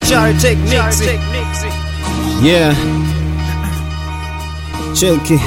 mchari techniques. Yeah. Cheki.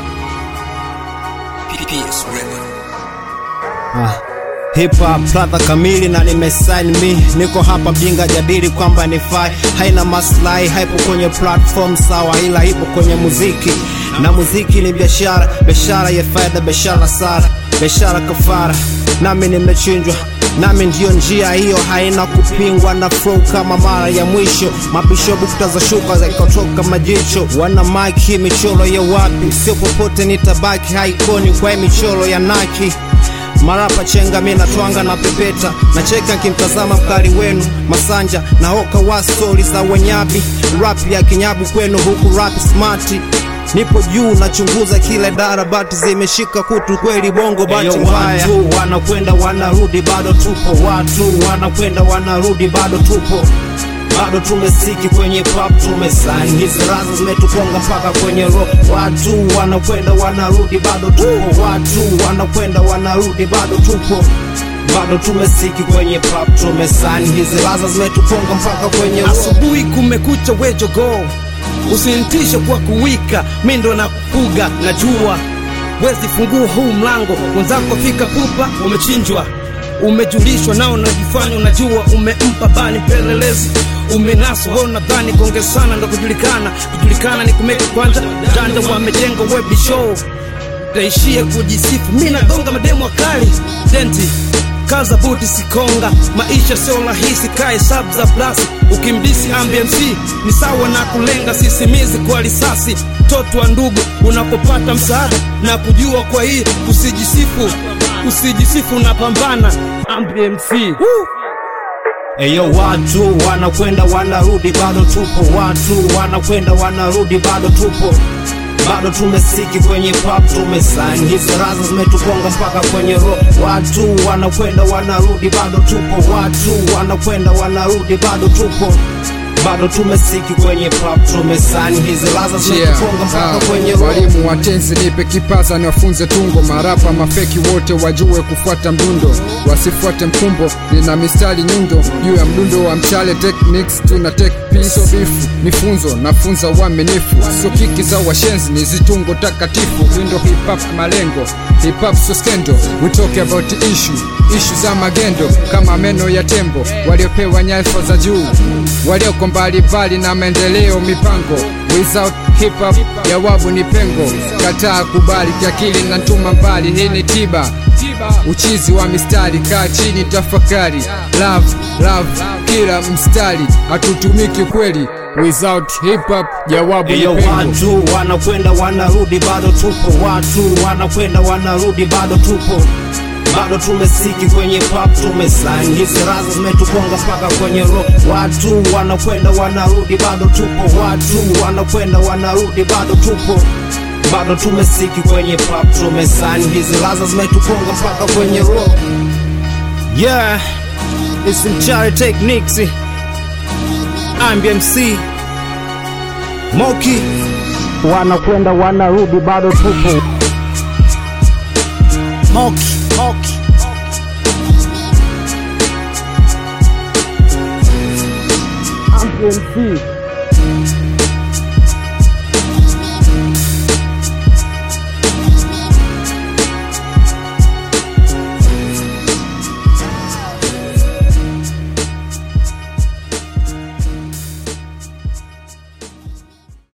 Ah. Hip hop ladha kamili na nimesign me, niko hapa mjinga jadili kwamba ni fai, haina maslahi, haipo kwenye platform sawa, ila ipo kwenye muziki na muziki ni biashara, biashara ya faida, biashara sara, biashara kafara, nami nimechinjwa nami ndiyo njia hiyo, haina kupingwa na flow kama mara ya mwisho. Mabisho bukta za shuka zikatoka majicho, wana maki michoro ya wapi? Sio popote nitabaki haikoni kwa hii michoro ya naki marapa chenga mi natwanga na pepeta nacheka nkimtazama mkali wenu masanja na hoka wa stori za wenyabi rap ya kinyabu kwenu huku rap smarti nipo juu nachunguza kile darabati zimeshika kutu kweli bongo bati mbaya watu wanakwenda wanarudi bado tupo watu wanakwenda wanarudi bado tupo bado tumesiki kwenye pop tumesain hizi raza zimetukonga mpaka kwenye rock watu wanakwenda wanarudi bado tupo watu wanakwenda wanarudi bado tupo bado tumesiki kwenye pop tumesain hizi raza zimetukonga mpaka kwenye rock asubuhi kumekucha wejogo usinitishe kwa kuwika mi ndo nakufuga najua wezi fungua huu mlango mwenzako fika pupa umechinjwa umejulishwa nao unajifanya unajua umempa bani mpelelezi umenaswa wewe unadhani konge sana ndo kujulikana kujulikana ni kumeka kwanza janja wamejenga webi show taishie kujisifu mi nagonga mademu wakali denti kaza buti sikonga maisha sio rahisi kae sab za plasi ukimdisi ambmc ni sawa na kulenga sisimizi kwa risasi mtoto wa ndugu unapopata msaada na kujua kwa hii usijisifu usijisifu unapambana ambmc Woo! Eyo, watu wanakwenda wanarudi, bado tupo. Watu wanakwenda wanarudi, bado tupo. Bado tumesiki kwenye pop, tumesign hizi raza zimetukonga mpaka kwenye rock. Watu wanakwenda wanarudi, bado tupo. Watu wanakwenda wanarudi, bado tupo. Bado tumesiki kwenye pop, tumesign hizi raza zimetukonga mpaka kwenye rock. walimu watenzi nipe kipaza niwafunze tungo marapa mafeki wote wajue kufuata mdundo wasifuate mkumbo nina mistari nyundo juu ya mdundo wa mchale techniques tuna take piso bifu nifunzo nafunza uaminifu sio kiki za washenzi ni zitungo takatifu windo hip hop malengo hip hop so skendo we talk about issue issue za magendo kama meno ya tembo waliopewa nyadhifa za juu walioko mbalimbali na maendeleo mipango without hip hop jawabu ni pengo kataa kubali kiakili na ntuma mbali hii ni tiba uchizi wa mistari kaa chini tafakari love love kila mstari hatutumiki kweli without hip hop jawabu ni Eyo, pengo watu wanakwenda wanarudi, bado tupo. Watu wanakwenda wanarudi, bado tupo. Bado tumesiki kwenye pop, tumesign hizi raza zimetukonga mpaka kwenye rock. Watu wanakwenda wanarudi, bado tupo. Watu wanakwenda wanarudi, bado tupo. Bado tumesiki kwenye pop, tumesign hizi raza zimetukonga mpaka kwenye rock. Yeah, it's Mchari Techniques. I'm BMC. Moki wanakwenda wanarudi, bado tupo. Moki, Moki. ambmc